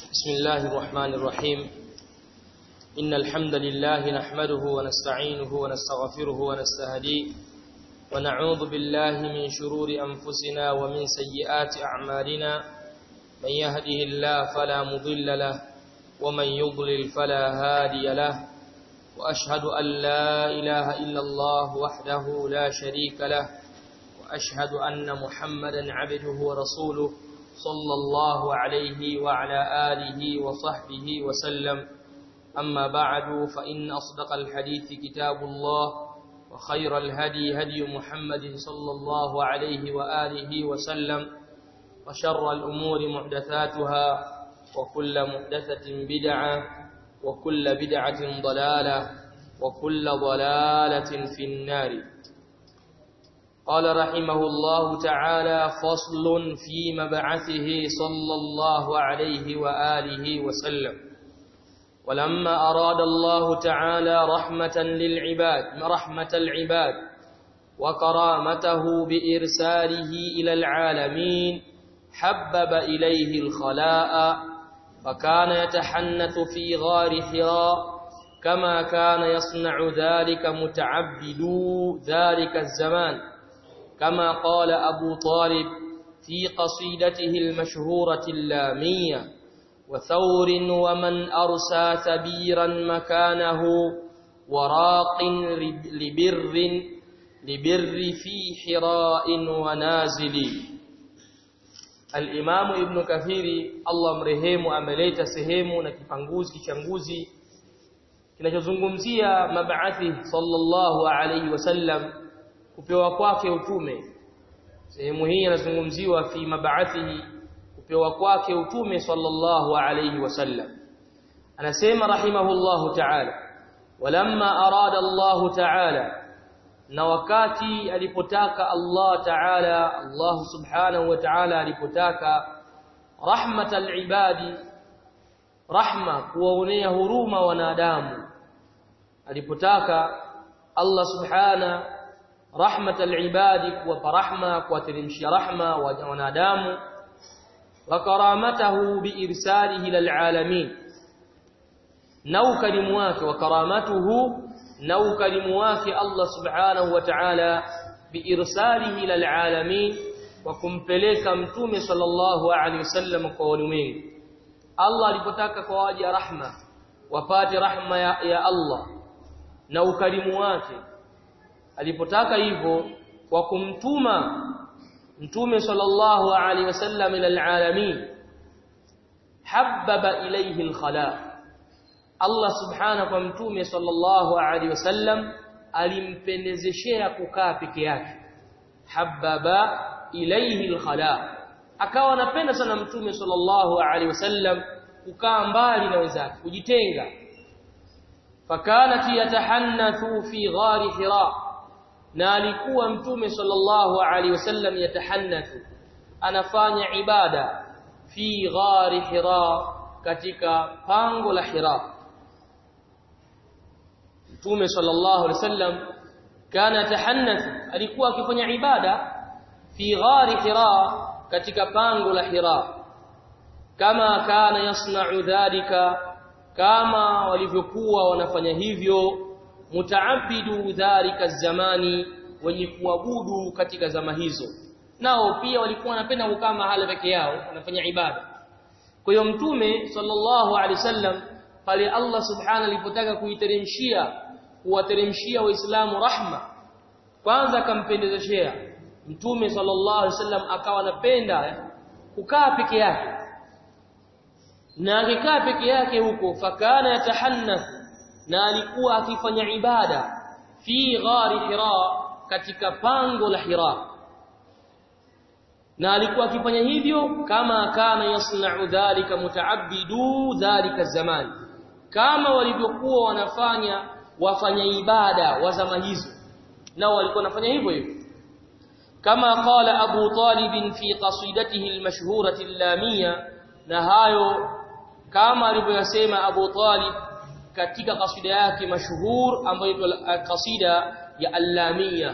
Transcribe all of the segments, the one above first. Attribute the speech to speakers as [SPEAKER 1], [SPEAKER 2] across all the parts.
[SPEAKER 1] بسم الله الرحمن الرحيم إن الحمد لله نحمده ونستعينه ونستغفره ونستهديه ونعوذ بالله من شرور أنفسنا ومن سيئات أعمالنا من يهده الله فلا مضل له ومن يضلل فلا هادي له وأشهد أن لا إله إلا الله وحده لا شريك له وأشهد أن محمدا عبده ورسوله صلى الله عليه وعلى آله وصحبه وسلم أما بعد فإن أصدق الحديث كتاب الله وخير الهدي هدي محمد صلى الله عليه وآله وسلم وشر الأمور محدثاتها وكل محدثة بدعة وكل بدعة ضلالة وكل ضلالة في النار قال رحمه الله تعالى فصل في مبعثه صلى الله عليه وآله وسلم ولما أراد الله تعالى رحمة للعباد رحمة العباد وكرامته بإرساله إلى العالمين حبب إليه الخلاء فكان يتحنث في غار حراء كما كان يصنع ذلك متعبدو ذلك الزمان كما قال أبو طالب في قصيدته المشهورة اللامية وثور ومن أرسى ثبيرا مكانه وراق لبر لبر في حراء ونازل الإمام ابن كثير الله mrehemu ameleta sehemu na kipanguzi kichanguzi kinachozungumzia mab'athi sallallahu alayhi wasallam kupewa kwake utume sehemu hii inazungumziwa fi mab'athihi kupewa kwake utume sallallahu alayhi wasallam anasema rahimahullahu ta'ala walamma arada Allah ta'ala na wakati alipotaka Allah ta'ala Allah subhanahu wa ta'ala alipotaka rahmatal ibadi rahma kuwaonea huruma wanadamu alipotaka Allah subhanahu rahmatal ibadi kuwapa rahma kuwateremshia rahma wanadamu wa karamatahu biirsalihi lilalamin na ukarimu wake wa karamatuhu na ukarimu wake Allah subhanahu wa ta'ala biirsalihi lilalamin wa kumpeleka mtume sallallahu alaihi wasallam kwa ulimwengu Allah alipotaka kwa waja rahma wapate rahma ya, ya Allah na ukarimu wake alipotaka hivyo kwa kumtuma mtume sallallahu alaihi wasallam ila alalamin habbaba ilayhi alkhala Allah subhanahu kwa mtume sallallahu alaihi wasallam alimpendezeshea kukaa peke yake habbaba ilayhi alkhala akawa anapenda sana mtume sallallahu alaihi wasallam kukaa mbali na wenzake kujitenga fakanat yatahannathu fi ghari hira na alikuwa mtume sallallahu alaihi wasallam yatahannathu anafanya ibada fi ghari hira katika pango la hira mtume sallallahu alaihi wasallam kana yatahannathu alikuwa akifanya ibada fi ghari hira katika pango la hira kama kana yasna'u dhalika kama walivyokuwa wanafanya hivyo mutaabidu dhalika zamani wenye kuabudu katika zama hizo nao pia walikuwa wanapenda kukaa mahala peke yao wanafanya ibada kwa hiyo mtume sallallahu alaihi wasallam pale Allah subhanahu alipotaka kuiteremshia kuwateremshia waislamu rahma kwanza akampendezeshea mtume sallallahu alaihi wasallam akawa anapenda kukaa peke yake na akikaa peke yake huko fakana yatahannath na alikuwa akifanya ibada fi ghari hira katika pango la hira na alikuwa akifanya hivyo kama kana yasna'u dhalika muta'abbidu dhalika zaman kama walivyokuwa wanafanya wafanya ibada wa zama hizo nao walikuwa wanafanya hivyo hivyo kama qala Abu Talib fi qasidatihi al-mashhurati al-lamiyya na hayo kama alivyosema Abu Talib katika kasida yake mashuhur ambayo inaitwa kasida ya Allamia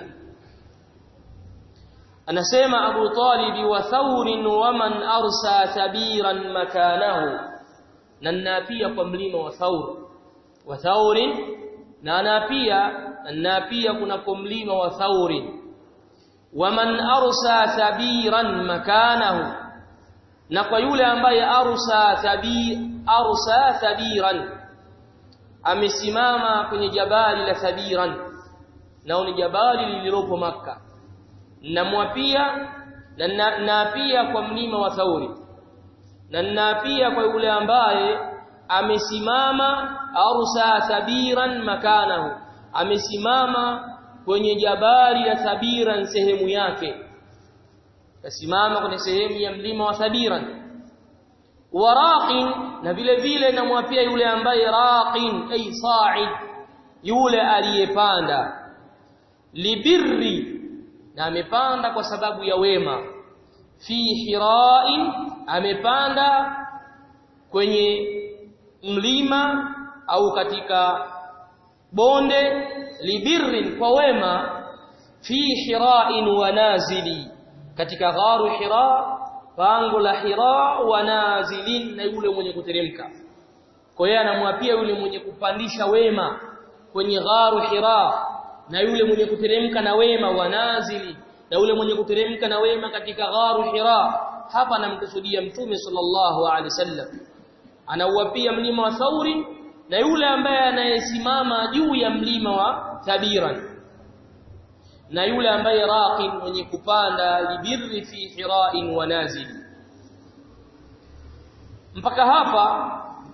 [SPEAKER 1] anasema Abu Talib wa thawrin wa man arsa tabiran makanahu na naapia kwa mlima wa Thaur wa Thaurin na naapia naapia kuna kwa mlima wa Thaurin waman arsa thabiran makanahu na kwa yule ambaye arsa thabi arsa thabiran amesimama kwenye jabali la thabiran nao ni jabali lililopo maka namwapia na naapia kwa mlima wa Thauri na naapia kwa yule ambaye amesimama arsa thabiran makanahu amesimama kwenye jabali la thabiran sehemu yake kasimama kwenye sehemu ya mlima wa thabiran waraqin na vile vile namwapia yule ambaye raqin ay sa'id yule aliyepanda libirri na amepanda kwa sababu ya wema fi hira'in amepanda kwenye mlima au katika bonde libirrin kwa wema fi hira'in wa nazili katika gharu hira pango la hira wa nazilin na yule mwenye kuteremka kwa hiyo anamwapia yule mwenye kupandisha wema kwenye gharu hira na yule mwenye kuteremka na wema wa nazili na yule mwenye kuteremka na wema katika gharu hira hapa anamkusudia mtume sallallahu alaihi wasallam anauapia mlima wa thauri na yule ambaye anayesimama juu ya mlima wa thabiran na yule ambaye raqin mwenye kupanda libirri fi hira'in wa nazil mpaka hapa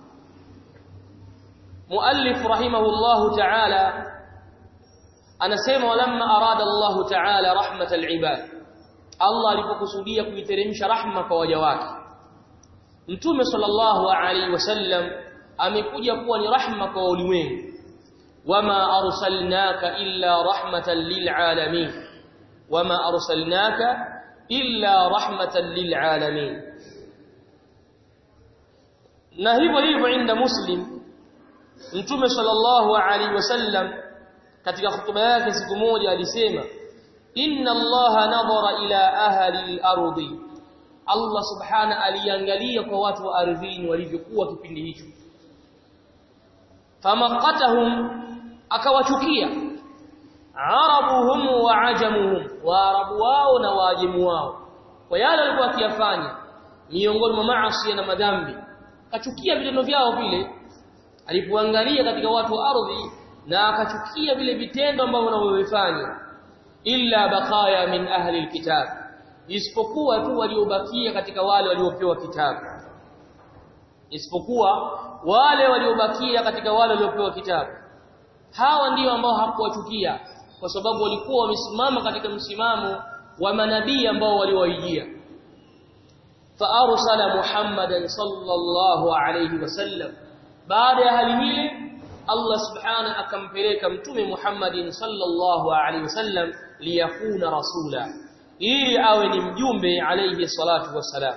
[SPEAKER 1] muallif rahimahullahu ta'ala anasema walamma arada Allah ta'ala rahmatal ibad Allah alipokusudia kuiteremsha rahma kwa waja wake Mtume sallallahu alaihi wasallam amekuja kuwa ni rahma kwa ulimwengu wama arsalnaka illa rahmatan lilalamin wama arsalnaka illa rahmatan lilalamin na hivyo hivyo inda muslim Mtume sallallahu alaihi wasallam katika hutuba yake siku moja alisema inna allaha nadhara ila ahli al-ardi Allah subhana aliangalia kwa watu wa ardhini walivyokuwa kipindi hicho famaqatahum akawachukia arabuhum wa ajamuhum waarabu wao na waajimu wao kwa yale walikuwa wakiyafanya miongoni mwa maasi na madhambi akachukia vitendo vyao vile alipoangalia katika watu wa ardhi na akachukia vile vitendo ambavyo wanavyofanya illa baqaya min ahli alkitab isipokuwa tu waliobakia katika wale waliopewa kitabu isipokuwa wale waliobakia katika wale waliopewa kitabu hawa ndio ambao hakuwachukia kwa sababu walikuwa wamesimama katika msimamo wa manabii ambao waliwaijia fa arsala muhammadan sallallahu alayhi wasallam baada ya hali hile Allah subhanahu akampeleka mtume Muhammadin sallallahu alaihi wasallam liyakuna rasula ili awe ni mjumbe alayhi salatu wassalam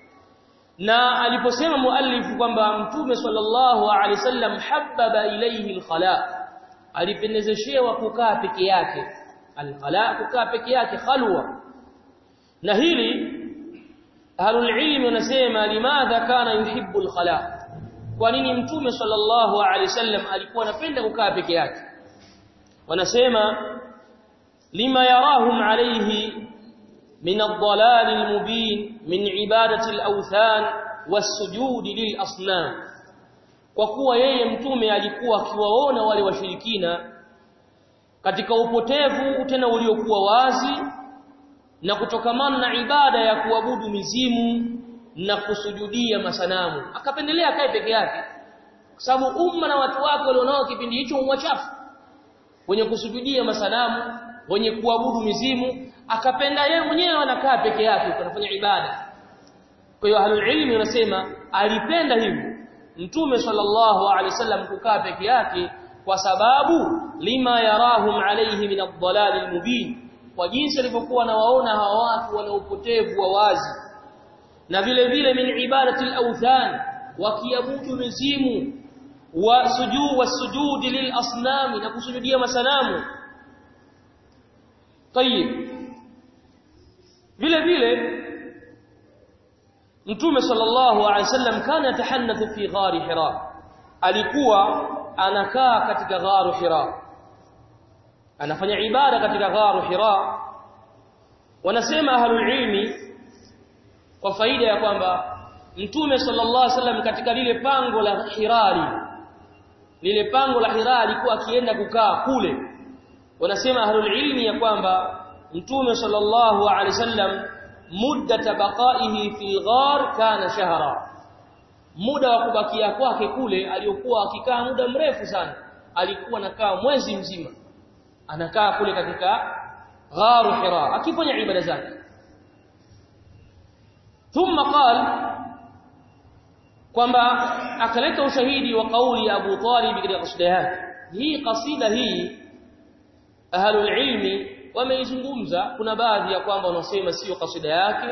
[SPEAKER 1] na aliposema muallif kwamba mtume sallallahu alaihi wasallam habbaba ilayhi alkhala alipendezeshewa kukaa peke yake alkhala kukaa peke yake khalwa na hili ahlul ilm wanasema limadha kana yuhibbu alkhala kwa nini mtume sallallahu alaihi wasallam alikuwa anapenda kukaa peke yake wanasema lima yarahum alayhi min ad-dalal al-mubin min ibadati al-awthan was-sujud lil-asnam kwa kuwa yeye mtume alikuwa akiwaona wale washirikina katika upotevu tena uliokuwa wazi na kutokamana na ibada ya kuabudu mizimu na kusujudia masanamu akapendelea kae peke yake kwa sababu umma na watu wake walionao kipindi hicho wachafu wenye kusujudia masanamu wenye kuabudu mizimu akapenda yeye mwenyewe anakaa peke yake anafanya ibada kwa hiyo ahlul ilmi wanasema alipenda hivyo mtume sallallahu alaihi wasallam kukaa peke yake kwa sababu lima yarahum alayhi min ad-dalal al-mubin kwa jinsi alivyokuwa anawaona hawa watu wana upotevu wa wazi na vile vile min ibadati al-awthan wakiabudu mizimu wa sujud wasujud lil asnam na kusujudia masanamu tayib vile vile Mtume sallallahu alaihi wasallam kana yatahanathu fi ghari Hira alikuwa anakaa katika gharu Hira anafanya ibada katika gharu Hira wanasema ahlul ilmi kwa faida ya kwamba Mtume sallallahu alaihi wasallam katika lile pango la Hirari lile pango la Hira alikuwa akienda kukaa kule wanasema ahlul ilmi ya kwamba Mtume sallallahu alaihi wasallam mudda baqaihi fil ghar kana shahra muda wa kubakia kwake kule aliyokuwa akikaa muda mrefu sana alikuwa anakaa mwezi mzima anakaa kule katika gharu hira akifanya ibada zake thumma qala kwamba akaleta ushahidi wa kauli ya Abu Talib katika kasida yake hii kasida hii ahlul ilmi wameizungumza kuna baadhi ya kwamba wanasema sio kasida yake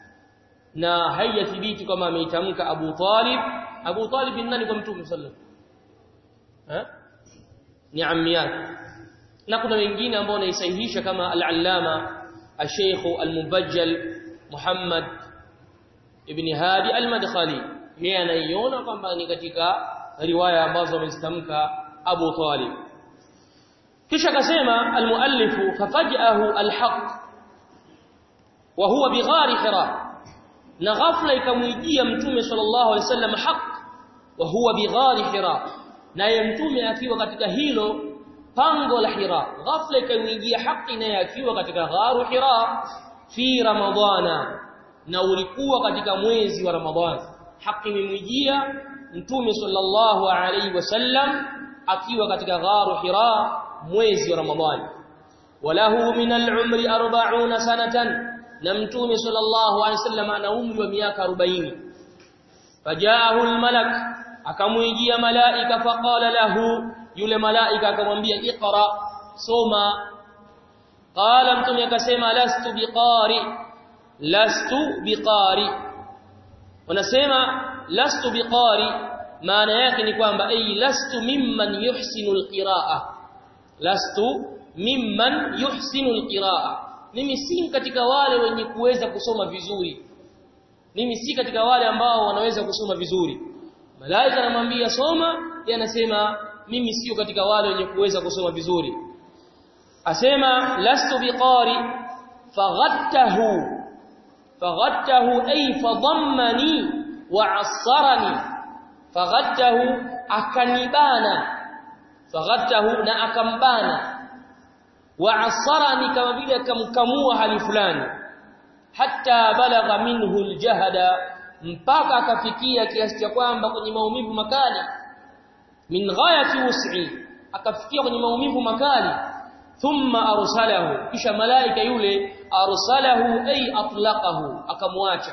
[SPEAKER 1] na haijathibiti kama ameitamka Abu Talib Abu Talib ni nani kwa Mtume sallallahu alaihi ni ammi yake na kuna wengine ambao wanaisahihisha kama al-allama al-sheikh al-mubajjal Muhammad ibn Hadi al-Madkhali yeye anaiona kwamba ni katika riwaya ambazo amezitamka Abu Talib kisha akasema almuallifu fafajahu alhaq wa huwa bighari hira na ghafla ikamwijia mtume sallallahu alaihi wasallam haq wa huwa bighari hira naye mtume akiwa katika hilo pango la hira ghafla ikamwijia haki naye akiwa katika gharu hira fi ramadhana na ulikuwa katika mwezi wa ramadhani haki imemwijia mtume sallallahu alaihi wasallam akiwa katika gharu hira mwezi wa ramadhani walahu min al-umri 40 sanatan na mtume sallallahu alaihi wasallam ana umri wa miaka 40 fajaahu al-malak akamwijia malaika faqala lahu yule malaika akamwambia iqra soma qala mtume akasema lastu biqari lastu biqari wanasema lastu biqari maana yake ni kwamba ay lastu mimman yuhsinu alqiraa lastu mimman yuhsinu alqiraa mimi si katika wale wenye kuweza kusoma vizuri mimi si katika wale ambao wanaweza kusoma vizuri malaika anamwambia soma yeye anasema mimi sio katika wale wenye kuweza kusoma vizuri asema lastu biqari faghattahu faghattahu ay fadammani wa'assarani faghattahu akanibana faghattahu na akambana wa'assarani kama vile akamkamua hali fulani hatta balagha minhu aljahda mpaka akafikia kiasi cha kwamba kwenye maumivu makali min ghayati wus'i akafikia kwenye maumivu makali thumma arsalahu kisha malaika yule arsalahu ay atlaqahu akamwacha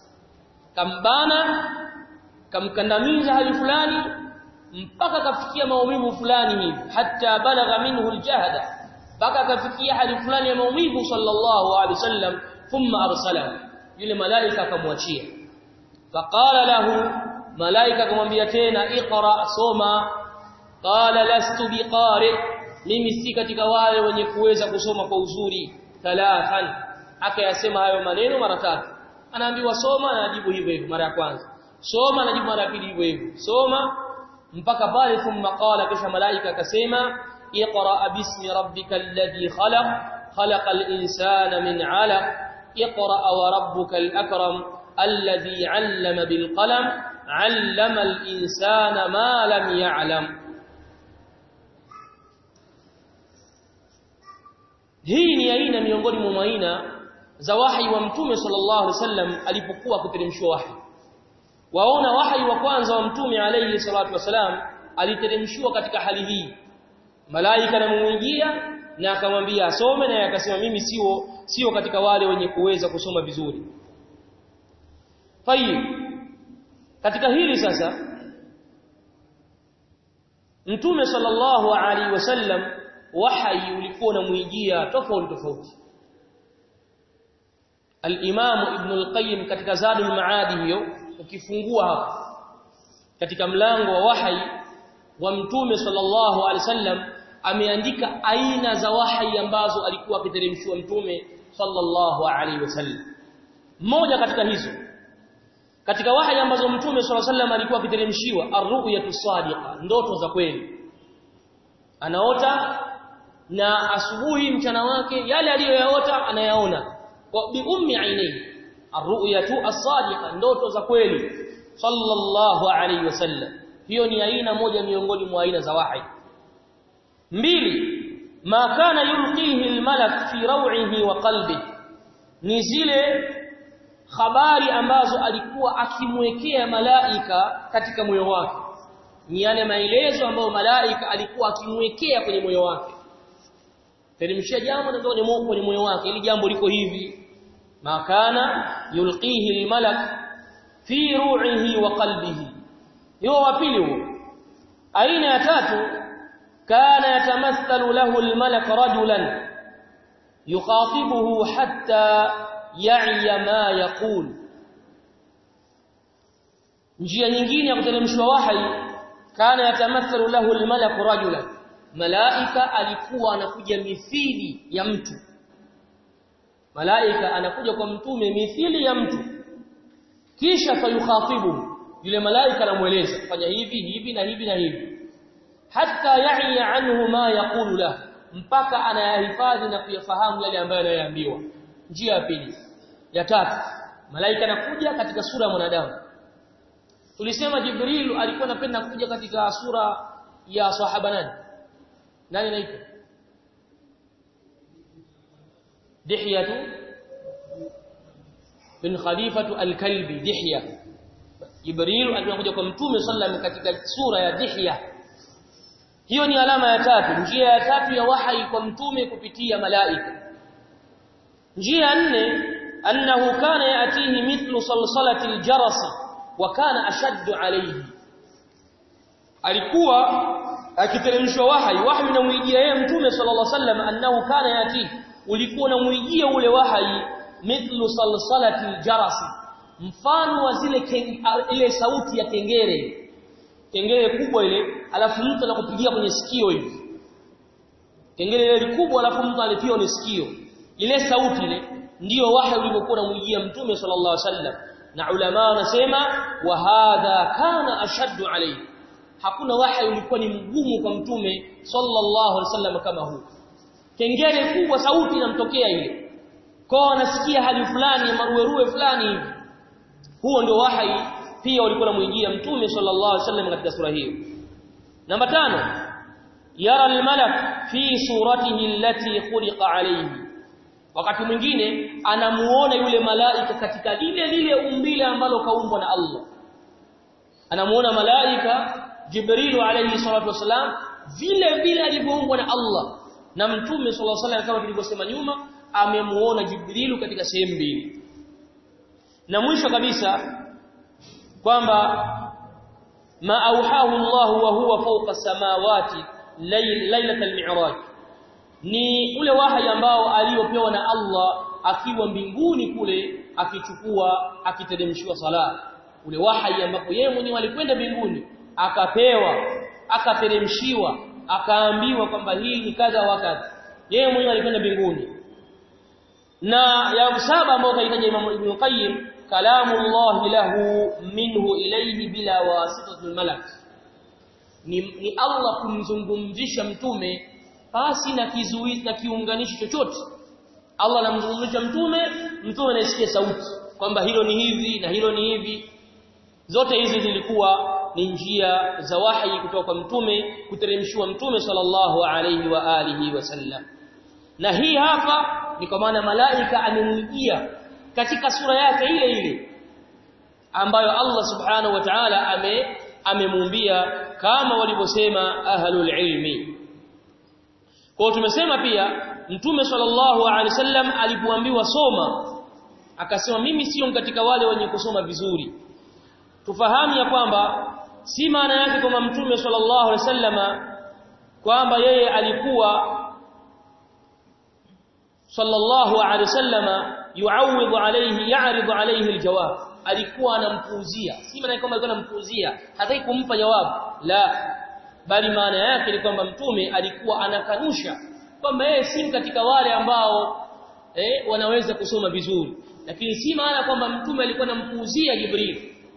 [SPEAKER 1] kambana kamkandamiza hali fulani mpaka kafikia maumivu fulani hivi hatta balagha minhu aljahda mpaka kafikia hali fulani ya maumivu sallallahu alaihi wasallam thumma arsalahu yule malaika akamwachia faqala lahu malaika akamwambia tena iqra soma qala lastu biqari mimi si katika wale wenye kuweza kusoma kwa uzuri thalathan akayasema hayo maneno mara tatu anaambiwa soma na anajibu hivyo hivyo mara ya kwanza soma anajibu mara ya pili hivyo hivyo soma mpaka pale thumma qala kisha malaika akasema iqra bismi rabbikal ladhi khalaq khalaqal insana min 'alaq iqra wa rabbukal akram alladhi 'allama bil qalam 'allama al insana ma lam ya'lam hii ni aina miongoni mwa aina za wahi wa mtume sallallahu alaihi wasallam alipokuwa kuteremshwa wahi waona wahi wa kwanza wa mtume alayhi salatu wasalam aliteremshwa katika hali hii malaika anamuingia na akamwambia asome na akasema mimi sio sio katika wale wenye kuweza kusoma vizuri tayib katika hili sasa mtume sallallahu alaihi wasallam wahi ulikuwa unamuingia tofauti tofauti al-Imam Ibn al-Qayyim katika Zadul Maadi hiyo ukifungua hapo katika mlango wa wahi wa mtume sallallahu alaihi wasallam ameandika aina za wahi ambazo alikuwa akiteremshwa mtume sallallahu alaihi wasallam moja katika hizo katika wahi ambazo mtume swalla sallam alikuwa akiteremshiwa arru'yatu sadiqa ndoto za kweli anaota na asubuhi mchana wake yale aliyoyaota anayaona kwa bi ummi ainihi arru'yatu as-sadiqa ndoto za kweli sallallahu alayhi wasallam hiyo ni aina moja miongoni mwa aina za wahi mbili ma kana yulqihi al-malak fi raw'ihi wa qalbihi ni zile habari ambazo alikuwa akimwekea malaika katika moyo wake ni yale maelezo ambayo malaika alikuwa akimwekea kwenye moyo wake teremshia jambo na kwenye moyo kwenye moyo wake ili jambo liko hivi makana yulqihi almalak fi ru'ihi wa qalbihi hiyo wa pili huo aina ya tatu kana yatamathalu lahu almalak rajulan yukhatibuhu hatta ya'i ma yaqul njia nyingine ya kuteremshwa wahi kana yatamathalu lahu almalak rajulan malaika alikuwa anakuja mithili ya mtu malaika anakuja kwa mtume mithili ya mtu kisha fayukhatibu yule malaika anamueleza fanya hivi hivi na hivi na hivi hatta ya'i anhu ma yaqulu lahu mpaka anayahifadhi na kuyafahamu yale ambayo anayoambiwa njia ya pili ya tatu malaika anakuja katika sura ya mwanadamu tulisema jibril alikuwa anapenda kuja katika sura ya sahaba nani nani anaitwa dihyatu bin khalifatu al-kalbi dihya jibril alikuwa kuja kwa mtume sallam katika sura ya dihya hiyo ni alama ya tatu njia ya tatu ya wahyi kwa mtume kupitia malaika njia ya nne annahu kana yatihi mithlu salsalati aljaras wa kana ashaddu alayhi alikuwa akiteremshwa wahyi wahyi unamwijia yeye mtume sallallahu alaihi wasallam annahu kana yatihi ulikuwa unamwijia ule wahyi mithlu salsalati aljaras mfano wa zile ile sauti ya kengere kengele kubwa ile alafu mtu anakupigia kwenye sikio hivi kengele ile kubwa alafu mtu alipiwa kwenye sikio ile sauti ile ndiyo wahi ulivyokuwa unamwijia mtume sallallahu alaihi wasallam na ulama wanasema wa hadha kana ashaddu alayhi hakuna wahi ulikuwa ni mgumu kwa mtume sallallahu alaihi wasallam kama huu kengele kubwa sauti inamtokea ile kwa anasikia hali fulani maruweruwe fulani hivi huo ndio wahi pia walikuwa wanamwijia mtume sallallahu alaihi wasallam katika sura hiyo namba tano yara almalak fi suratihi allati khuliqa alayhi wakati mwingine anamuona yule malaika katika lile lile umbile ambalo kaumbwa na Allah anamuona malaika Jibril alayhi salatu wasalam vile vile alivyoumbwa na Allah na mtume sallallahu alaihi wasallam kama tulivyosema nyuma amemuona Jibril katika sehemu mbili na mwisho kabisa kwamba ma auhahu Allah wa huwa fawqa samawati lailatul mi'raj ni ule wahi ambao aliopewa na Allah akiwa mbinguni kule akichukua akiteremshiwa sala ule wahi ambapo yeye mwenyewe alikwenda mbinguni akapewa akateremshiwa akaambiwa kwamba hii ni kadha wakati yeye mwenyewe alikwenda mbinguni na ya saba ambayo kaitaja Imam Ibn Qayyim kalamu Allah lahu minhu ilayhi bila wasitatul malak ni, ni Allah kumzungumzisha mtume pasi na kizuizi na kiunganishi chochote Allah anamzungumzisha mtume mtume anasikia sauti kwamba hilo ni hivi na hilo ni hivi zote hizi zilikuwa ni njia za wahi kutoka kwa mtume kuteremshiwa mtume sallallahu alayhi wa alihi wasallam na hii hapa ni kwa maana malaika amemwijia katika sura yake ile ile ambayo Allah subhanahu wa ta'ala ame amemuumbia kama walivyosema ahlul ilmi kwa tumesema pia mtume sallallahu alaihi wasallam alipoambiwa soma akasema mimi sio katika wale wenye kusoma vizuri tufahamu ya kwamba si maana yake kwamba mtume sallallahu alaihi wasallama kwamba yeye alikuwa sallallahu alaihi wasallama yuawidhu alayhi ya'ridu alayhi aljawab alikuwa anampuuzia si maana kwamba alikuwa anampuuzia hataki kumpa jawabu la bali maana yake ni kwamba mtume alikuwa anakanusha kwamba yeye si katika wale ambao eh, wanaweza kusoma vizuri lakini si maana kwamba mtume alikuwa anampuuzia Jibril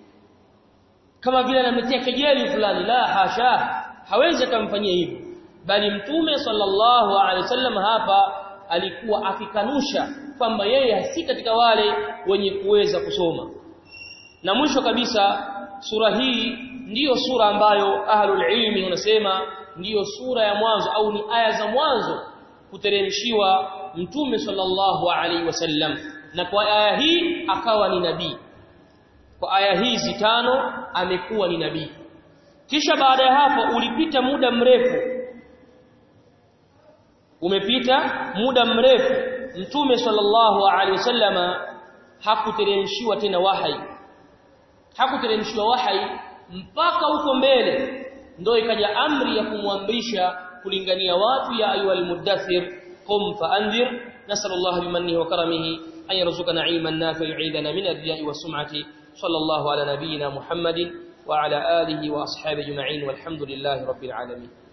[SPEAKER 1] kama vile anamletea kejeli fulani la hasha hawezi kumfanyia hivyo bali mtume sallallahu alaihi wasallam hapa alikuwa akikanusha kwamba yeye si katika wale wenye kuweza kusoma na mwisho kabisa sura hii ndiyo sura ambayo ahlul ilmi wanasema ndiyo sura ya mwanzo au ni aya za mwanzo kuteremshiwa mtume sallallahu alaihi wasallam na kwa aya hii akawa ni nabii kwa aya hizi tano amekuwa ni nabii kisha baada ya hapo ulipita muda mrefu umepita muda mrefu mtume sallallahu alaihi wasallama hakuteremshiwa tena wahai hakuteremshiwa wahai mpaka huko mbele ndio ikaja amri ya kumwamrisha kulingania watu ya ayyuhal muddathir qum faanzir nasallallahu bimannihi wa karamihi an yarzuqana ilman nafi'an yu'idana min ar-riya'i was-sum'ati sallallahu ala nabiyyina muhammadin wa ala alihi wa ashabihi ajma'in walhamdulillahi rabbil alamin